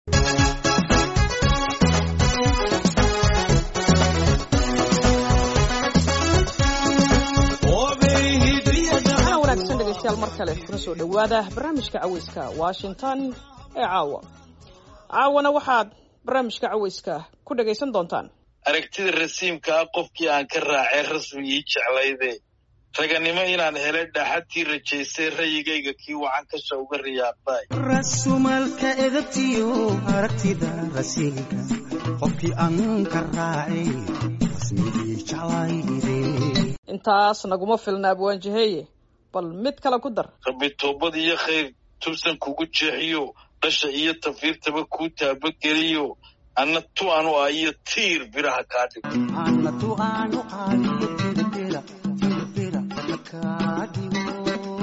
mar kale kuna soo dhowaada barnaamijka caweyska washington ee caawa caawana waxaad barnaamijka caweyska ku dhagaysan doontaan aragtida rasiimka ah qofkii aan ka raacay rasmi ii jeclayde raganimo inaan helay dhaaxadtii rajaysay rayigayga kii wacan kasha uga riyaaqday rasumalka edabtiyo aragtida rasiinka qofkii aan ka raacay rasmigii jeclayde intaas naguma filna abwaanjaheeye bal mid kale ku dar rabbi toobad iyo khayr tubsan kugu jeexiyo dhasha iyo tafiirtaba kuu taabageliyo anna tu anu ah iyo tiir biraha kaa dhig ana tu aanu qaadiyo tirbira tirbira kaa dhigo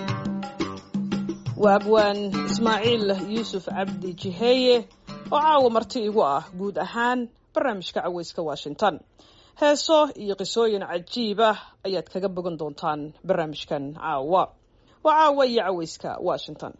waa abwaan ismaaciil yuusuf cabdi jiheeye oo caawa marti igu ah guud ahaan barnaamijka caweyska washington heeso iyo qisooyin cajiib ah ayaad kaga bogan doontaan barnaamijkan caawa waa caawa iyo caweyska washington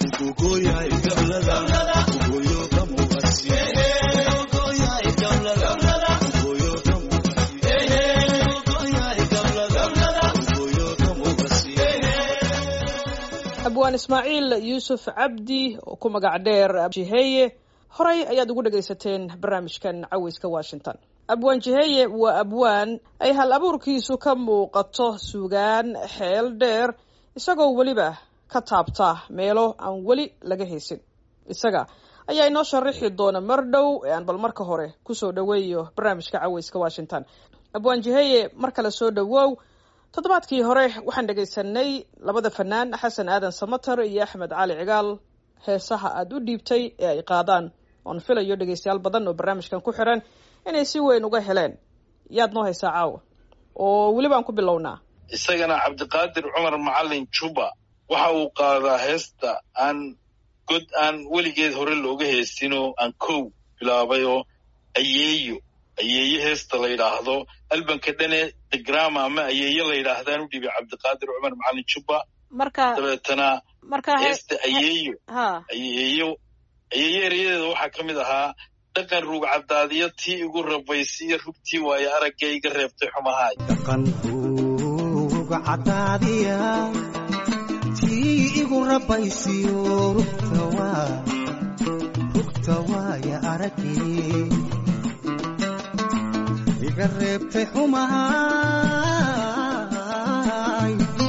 abwaan ismaaciil yuusuf cabdi oo ku magac dheer jiheeye horey ayaad ugu dhagaysateen barnaamijkan caweyska washington abwaan jiheeye waa abwaan ay hal abuurkiisu ka muuqato sugaan xeel dheer isagoo weliba ka taabta meelo aan weli laga haysin isaga ayaa inoo sharaxi doona mar dhow ee aan bal marka hore kusoo dhoweeyo barnaamijka caweyska washington abwaan jiheeye mar kale soo dhowow toddobaadkii hore waxaan dhegaysanay labada fanaan xasan aadan samater iyo axmed cali cigaal heesaha aada u dhiibtay ee ay qaadaan oon filayo dhegaystayaal badan oo barnaamijkan ku xiran inay si weyn uga heleen yaad noo haysaa caawa oo weliba aan ku bilownaa isagana cabdiqaadir cumar macalin juba waxa uu qaadaa heesta aan god aan weligeed hore looga heestinoo aan kow bilaabay oo ayeeyo ayeeye heesta la yidhaahdo albanka dhane degrama ama ayeeye la yidhaahdaan u dhibay cabdiqaadir cumar macalin juba marka dabeetana marka heesta ayeeyo ha ayeeyo ayeeye erayadeeda waxaa ka mid ahaa dhaqan ruugcadaadiyo tii igu rabaysiiyo rugtii waayo aragga iga reebtay xumahaay dhaqan ruuga cadaadiya tii igu rabaysiyo rugta waa rugta waaya aragii iga reebtay xumahaay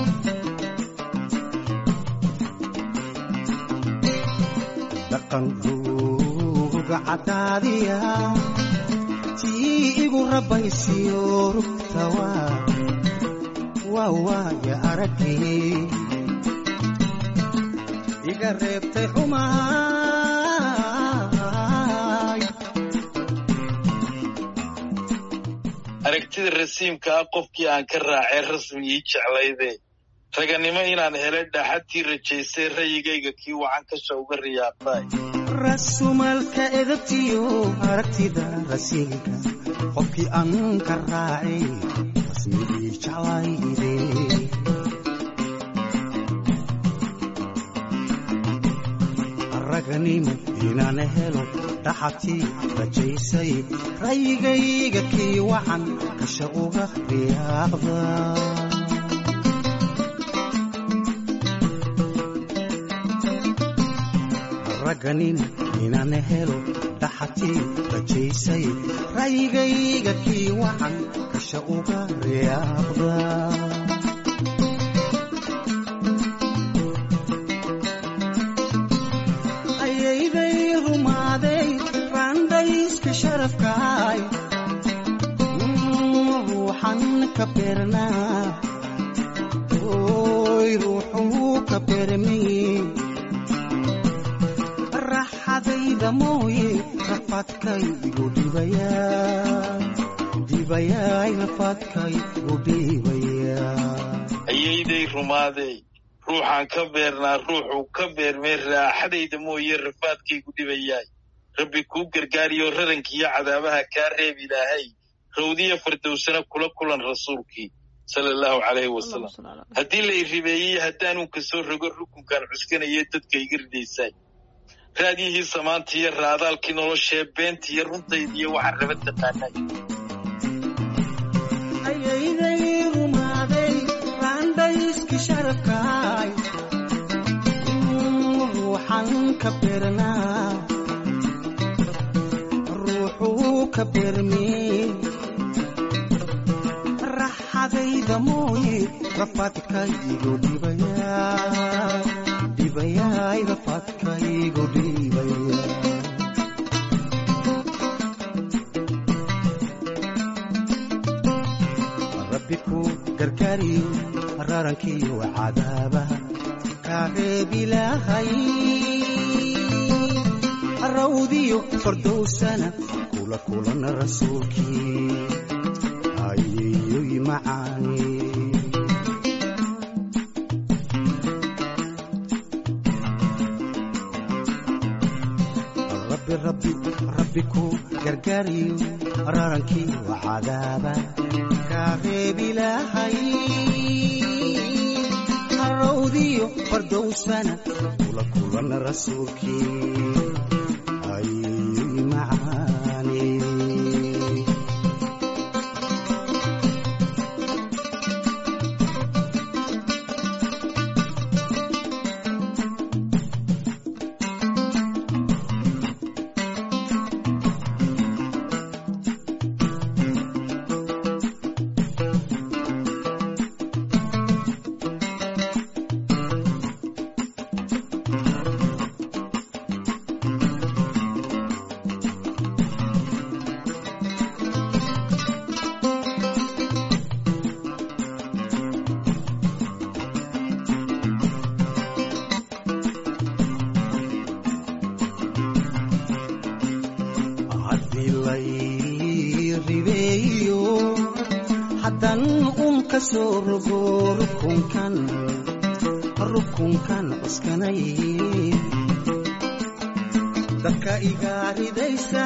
dhaqan ruuga cadaadiya tii igu rabaysiyo rugta waa waa waaya aragii iga reebtay xumahaay aragtida rasiimka ah qofkii aan ka raacay rasmi ii jeclayde raganimo inaan helay dhaaxadtii rajaysay rayigayga kii wacan kasha uga riyaaqday rasumalka edabtiyo aragtida rasiinka qofkii aan ka raacay rasmigii jeclayde raganimo inaan helo dhaxatii rajaysay rayigayga kii wacan kasha uga riyaaqda raganin inaan helo dhaxatii rajaysay rayigayga kii wacan kasha uga riyaaqda ayayday rumaaday raandhayska sharafkaay ruuxan ka beernaa oy ruuxuu ka beermay raxadayda mooye rafaadkay igu dhibayaa dhibayaay rafaadkay igu dhibayaa ayayday rumaadey ruuxaan ka beernaa ruuxuu ka beermay raaxadayda mooye rafaadkaygu dhibayaay rabbi kuu gargaariyo rarankiiyo cadaabaha kaa reeb ilaahay rawdiya fardowsana kula kulan rasuulkii sala allahu calayhi wasalam haddii la i ribeeyey haddaanuunka soo rogo rukunkaan cuskanayo dadka iga ridaysaay raadiyihii samaanta iyo raadaalkii noloshee beenta iyo runtayda iyo waxaan raba taqaanay ayayday rumaaday raandhayski sharafkaay ruuxan ka beernaa ruuxuu ka beermee raxadayda mooye rafaadkaygu dhibayaa dhibayaay rafaadkaygu dhibaya rabbi ku gargaariyo rarankiyo cadaabaha kaareebilaahay rawdiyo fardowsana kula kulana rasuulkii ayeyoy macaani rabbi rabbi rabbi ku gargaariyo rarankiyo cadaaba kaareebilaahay rawdiyo fardowsana kula kulana rasuulkii ayeyoy macaani haddii lay ribeeyo haddan un ka soo rogo rukunkan rukunkan cuskanay dadka iga ridaysa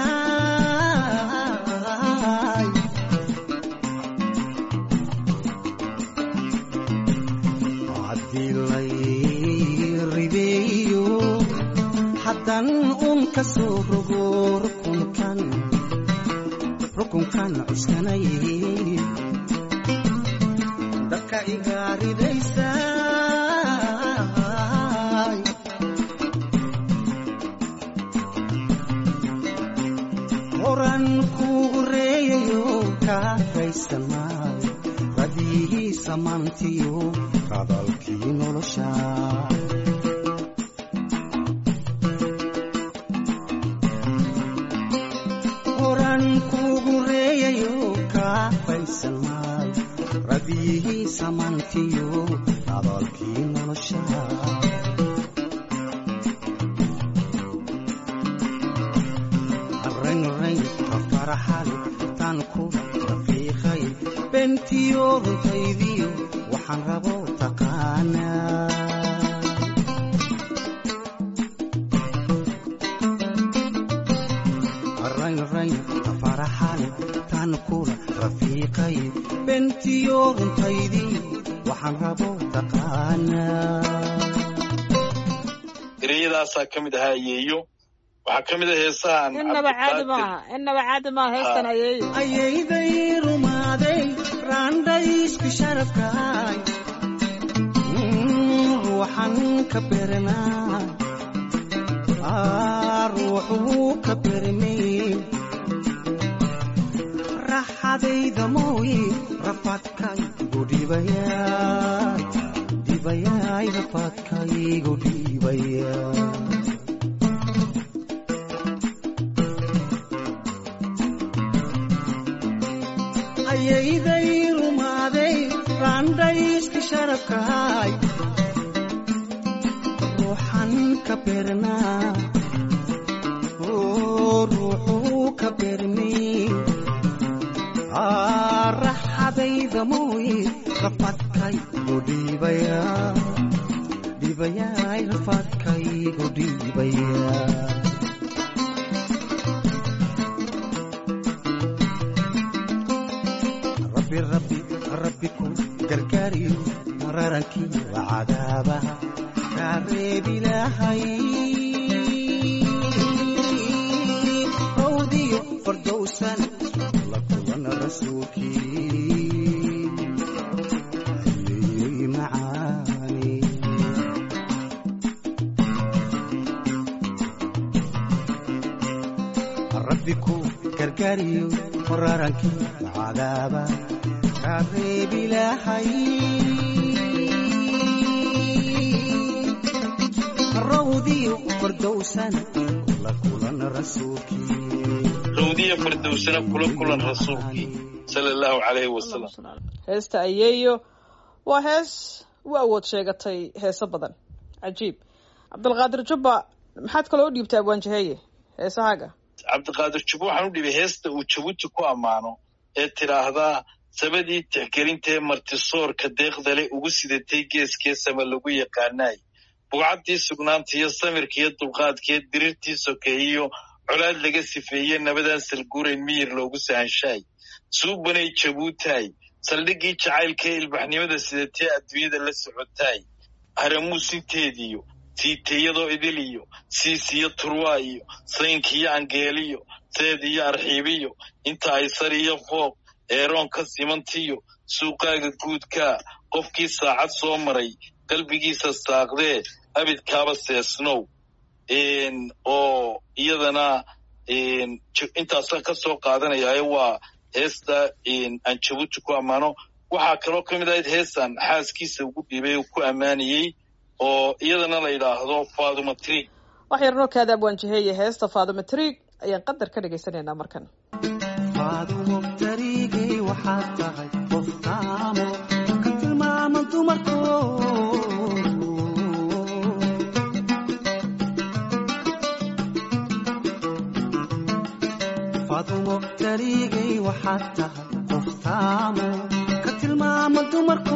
haddii lay ribeeyo haddan un ka soo rogo rukunkan rukunkan cuskanay dadka iga ridaysa horan kugu reeyayo kaafaysan maayo radiyihii samaantiyo hadalkii nolosha horan kugu reeyayo kaafaysan maayo radiyihii samaantiyo hadalkii nolosha raynrayn faraxale tan ku rafiiqay bentiyo runtaydiyo waxaan rabo taqaanaa raynrayn faraxale tan kula rafiiqay bentiyo runtaydii waxaan rabo taqaanaa ereyadaasaa ka mid ahaa ayeeyo waxaa ka mid ah heesahan innaba caadi maaha innaba caadi maaha heestan ayeeyo ayayday rumaaday raandhaysku sharafkaay ruuxan ka beernaa ruuxuu ka beermay raxadayda mooye rafaadkaygu dhibayaa dhibayaay rafaadkaygu dhibayaa ayayday rumaaday raandhayska sharafkaay ruuxan ka beernaa ruuxuu ka beermay raxadayda mooye rafaadkaygu dhibayaa dhibayaay rafaadkaygu dhibayaa rabbi rabbi rabbi ku gargaariyo mararankii waa cadaabaha kaa reebilaahay rabbi ku gargaariyo wararankii cadaaba kaareeb ilaahay rawdiyo fardowsan la kulan rasuulkii rawdiya fardowsana kula kulan rasuulkii sala allahu calayhi wasalam heesta ayeeyo waa hees u awood sheegatay heeso badan cajiib cabdilqaadir jubba maxaad kaloo u dhiibtay abwaanjaheeye heesahaaga cabdiqaadir jubba waxaan u dhibay heesta uu jabuuti ku ammaano ee tidhaahdaa sabadii tixgelintaee martisoorka deeqdale ugu sidatay geeskee sama lagu yaqaanaay bugcaddii sugnaanta iyo samirka iyo dulqaadkee dirirtii sokeeyiyo colaad laga sifeeye nabadaan salguurayn miyir loogu sahanshaay suubanay jabuutaay saldhiggii jacaylkaee ilbaxnimada sidatee adduunyada la socotaay haramuusinteediyo siiteyadoo idiliyo siisiyo turwaa iyo saynkiyo angeeliyo seed iyo arxiibiyo inta ay sar iyo fooq eeroonka simantiyo suuqaaga guudkaa qofkii saacad soo maray qalbigiisa saaqdee abidkaaba seesnow oo iyadana intaasaan ka soo qaadanayaayo waa heesta aan jabuuti ku ammaano waxaa kaloo ka mid ahayd heestan xaaskiisa ugu dhiibay oo ku ammaanayey oo iyadana la yidhaahdo faaduma trig wax yarnoo kaada abwaanjaheeye heesta faaduma trig ayaan qadar ka dhagaysanaynaa markan faadumo tariigay waxaad tahay qof taamo ka tilmaama dumarko faadumo tariigay waxaad tahay qof taamo ka tilmaama dumarko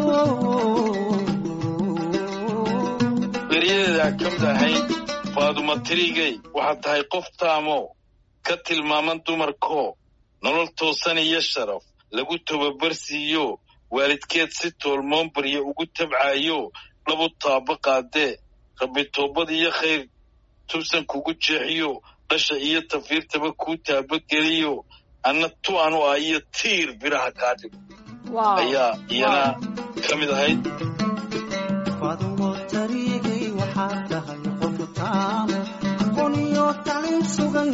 beryadeedaa ka mid ahayd faaduma trigey waxaad tahay qof taamo ka tilmaaman dumarkoo nolol toosan iyo sharaf lagu tababarsiiyo waalidkeed si toolmoon barya ugu tabcaayo dhabu taaba qaadee rabbi toobad iyo khayr tubsan kugu jeexiyo dhasha iyo tafiirtaba kuu taabageliyo anna tu anu ah iyo tiir biraha kaa dhigo ayaa iyana ka mid ahayd faadumo tariigay waxaad tahay qof taamo aqoon iyo tacliin sugan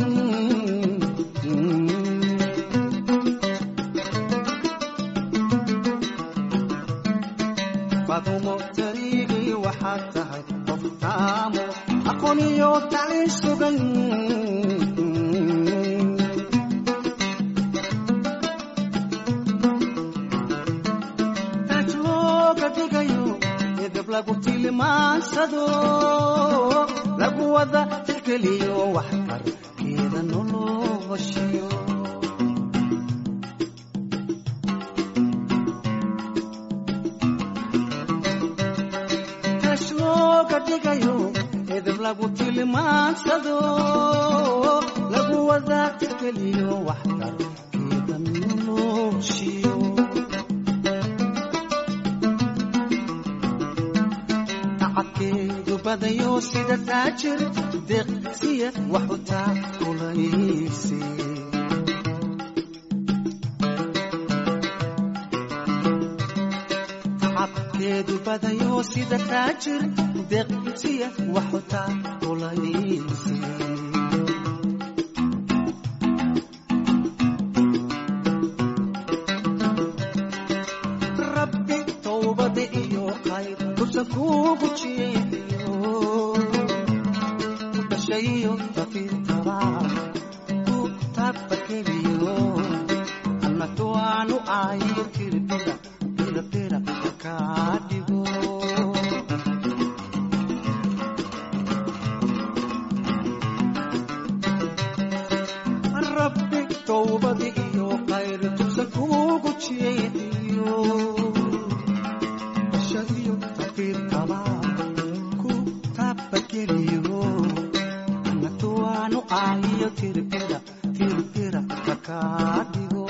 faadumo tariigay waxaad tahay qof taamo aqoon iyo tacliin sugan taaj looga dhigayo edab lagu tilmaansado lagu wada tixgeliyo waxtarkeeda noloshiyo taaj looga dhigayo edab lagu tilmaansado lagu wada tixgeliyo waxtarkeeda noloshiyo tacabkeedu badayo sida taajir deeqsiya wax u taakulaysi tacabkeedu badayo sida taajir deeqsiya wax u taakulaysi rabbi towbada iyo khayr tusan kugu jeediyo ku dhashayo tafiirtaba ku tabakeliyo annatu aanu aayo tirbira birabira kaa dhigo rabbi towbada iyo khayr tusan kugu jeediyo dhashayo tafiirtaba ku tabakeliyo annatu aanu aayo tirbira tirbira kakaa dhigo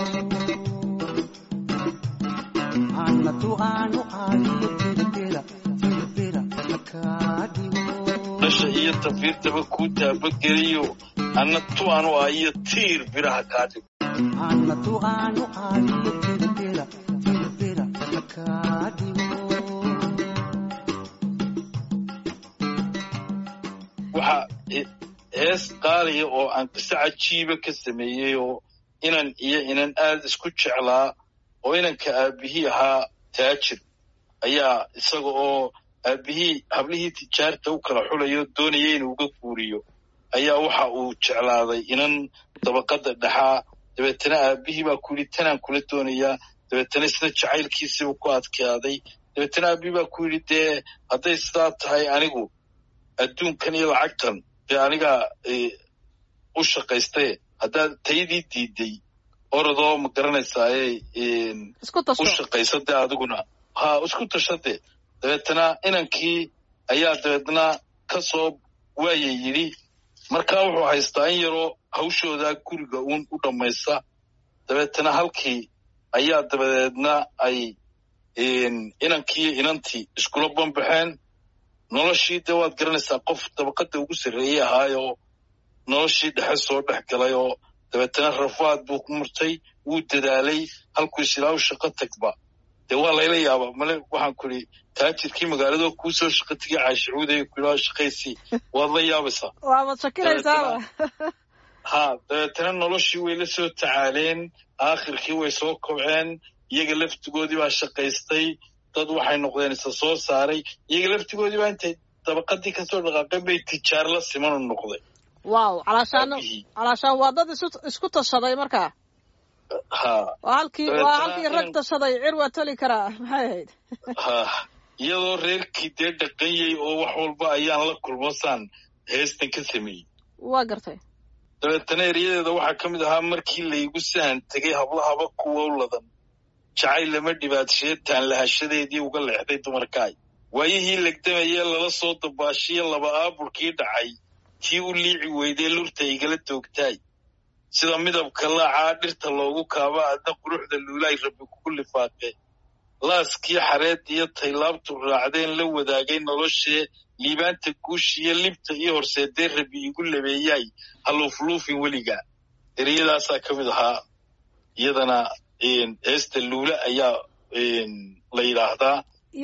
annatu aanu aayo tirbira tirbira kakaa dhigo dhasha iyo tafiirtaba kuu taabageliyo anna tu anu ah iyo tiir biraha kaa dhigo annatu aanu aayo tirbira tirbira kakaa dhigo waxaa he- hees qaaliya oo aan qiso cajiiba ka sameeyey oo inan iyo inan aad isku jeclaa oo inanka aabihii ahaa taajir ayaa isaga oo aabihii hablihii tijaarta u kala xulayo doonaya inuu uga guuriyo ayaa waxa uu jeclaaday inan dabaqadda dhexaa dabeetana aabihii baa ku yidhi tanaan kula doonayaa dabeetana sida jacaylkiisiibu ku adkaaday dabeetana aabihii baa ku yidhi dee hadday sidaa tahay anigu adduunkan iyo lacagtan dee anigaa u shaqaystaye haddaad taydii diiday orodoo ma garanaysaaye u shaqaysa dee adiguna ha isku tashade dabeetana inankii ayaa dabeetna ka soo waaya yidhi markaa wuxuu haystaa in yaroo hawshoodaa guriga uun u dhammaysa dabeetana halkii ayaa dabadeedna ay inankiiyo inantii iskula banbaxeen noloshii dee waad garanaysaa qof dabaqadda ugu sarreeyey ahaayoo noloshii dhexe soo dhex galay oo dabeetana rafaad buu ku murtay wuu dadaalay halkuu isilaahu shaqo tagba dee waa layla yaabaa male waxaan ku idhi taajirkii magaalado kuu soo shaqo tegay caashicuuday ku yidhaha shaqaysii waad la yaabaysaa waabad shakilaysaaba ha dabeetana noloshii way la soo tacaaleen aakhirkii way soo kobceen iyaga laftigoodii baa shaqaystay dad waxay noqdeen isa soo saaray iyaga laftigoodii baa intay dabaqadii kasoo dhaqaaqeen bay tijaar la simanu noqday wow calaashaan calaashaan waa dad isu isku tashaday markaa ha waa halkii waa halkii rag tashaday cir waa toli karaa maxay ahayd ha iyadoo reerkii dee dhaqanyay oo wax walba ayaan la kulmasaan heestan ka sameeyey waa gartay dabeetana eryadeeda waxaa ka mid ahaa markii laygu sahan tegay hablahaba kuwa u ladan jacayl lama dhibaadsheetaan lahashadeedii uga leexday dumarkaay waayihii legdamayee lala soo dabaashiye laba aabulkii dhacay tii u liici weydee lurta igala doogtaay sida midabka laacaa dhirta loogu kaaba adna quruxda luulaay rabbi kugu lifaaqe laaskii xareed iyo taylaabtu raacdeen la wadaagay noloshee liibaanta guushiyo libta iyo horseedee rabbi igu labeeyaay haluufluufin weliga ereyadaasaa ka mid ahaa iyadana heesta luula ayaa la yidhaahdaa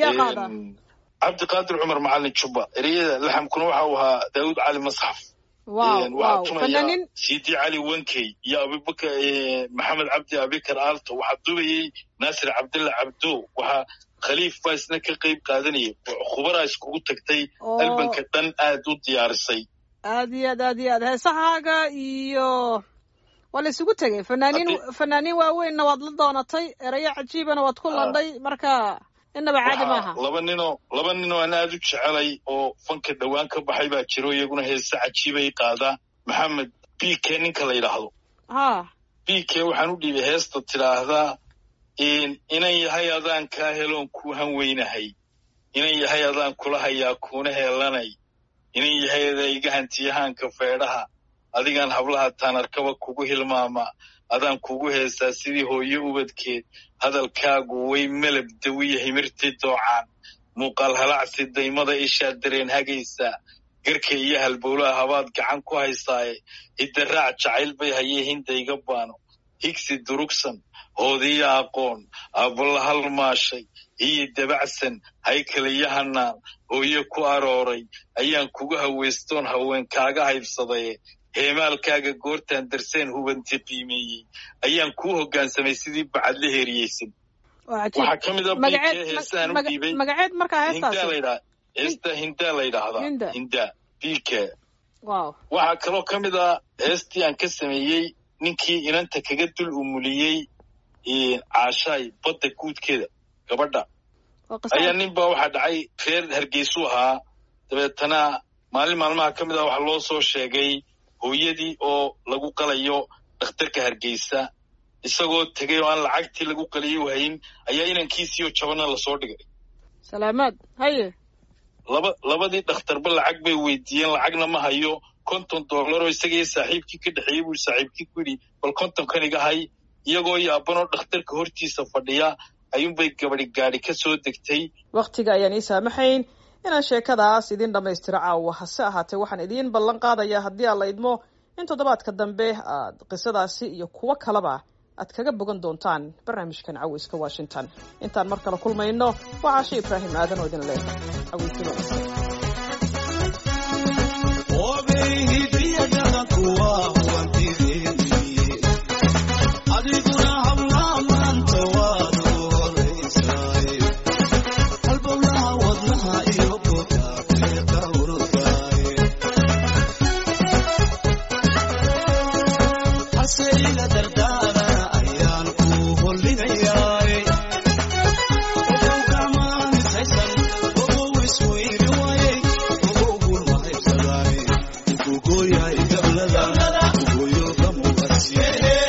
cabdiqaadir cumar macalin jubba ereyada laxamkuna waxa uu ahaa daawud cali masxaf waxaa tumaya sidi cali wankey iyo abubakar maxamed cabdi abikar aalto waxaa dubayey naasir cabdilla cabdo waxaa khaliif baa isna ka qayb qaadanayay khubaraa iskugu tagtay albanka dhan aad u diyaarisay aad iyo aad aad iyo aad heesahaaga iyo waa la isugu tegey fanaaniin fanaaniin waaweynna waad la doonatay erayo cajiibana waad ku landhay marka inaba caadi maaha laba ninoo laba ninoo aan aad u jecelay oo fanka dhowaan ka baxay baa jiro iyaguna heese cajiibay qaadaa maxamed b k ninka la yidhaahdo ha b k waxaan u dhiibay heesta tidhaahdaa inan yahay adaan kaa heloon kuu han weynahay inan yahay adaan kula hayaa kuuna heelanay inan yahay adaa iga hantiyahaanka feedhaha adigaan hablaha taanarkaba kugu hilmaama adaan kugu heesaa sidii hooyo ubadkeed hadalkaagu way melab dawiya himirtii doocaan muuqaal halacsi daymada ishaa dareen hagaysaa garka iyo halbowlaha habaad gacan ku haysaaye hiddaraac jacayl bay hayee hinda iga baano higsi durugsan hoodiyo aqoon aabala halmaashay iyo dabacsan haykaliyo hanaan hooyo ku arooray ayaan kugu hawaystoon haween kaaga haybsadaye heemaalkaaga goortaan darseen hubanti qiimeeyey ayaan kuu hoggaansamay sidii bacad la heeriyeysan waxaa ka mid a bike heesaan u dhiibay magaceed markaa heestaasi ladha heesta hindaa la yidhaahdaa Hinda. hindaa bike wow waxaa kaloo ka mid ah heestii aan ka sameeyey ninkii inanta kaga dul umuliyey caashaay badda guudkeeda gabadha waa ayaa qisa nin baa waxaa dhacay reer hargeysu ahaa dabeetana maalin maalmaha ka mid ah waxaa loo soo sheegay hooyadii oo lagu qalayo dhakhtarka hargeysa isagoo tegay oo aan lacagtii lagu qaliyo hayn ayaa inankiisiioo jabana lasoo dhigay salaamaad haye laba labadii dhakhtarba lacag bay weydiiyeen lacagna ma hayo konton dollaroo isagaiyo saaxiibkii ka dhexeeyey buu saaxiibkii ku yidhi bal kontonkan iga hay iyagoo yaabanoo dhakhtarka hortiisa fadhiya ayuunbay gabadhi gaadhi ka soo degtay wakhtiga ayaan ii saamaxayn inaan sheekadaas idin dhammaystiro caawa hase ahaatee waxaan idiin ballan qaadayaa haddii aan la idmo in toddobaadka dambe aad qisadaasi iyo kuwo kaleba aad kaga bogan doontaan barnaamijkan caweyska washington intaan mar kale kulmayno waa caashe ibraahim aadan oo idin leh caweyska wanaagsan Obey, Yeah.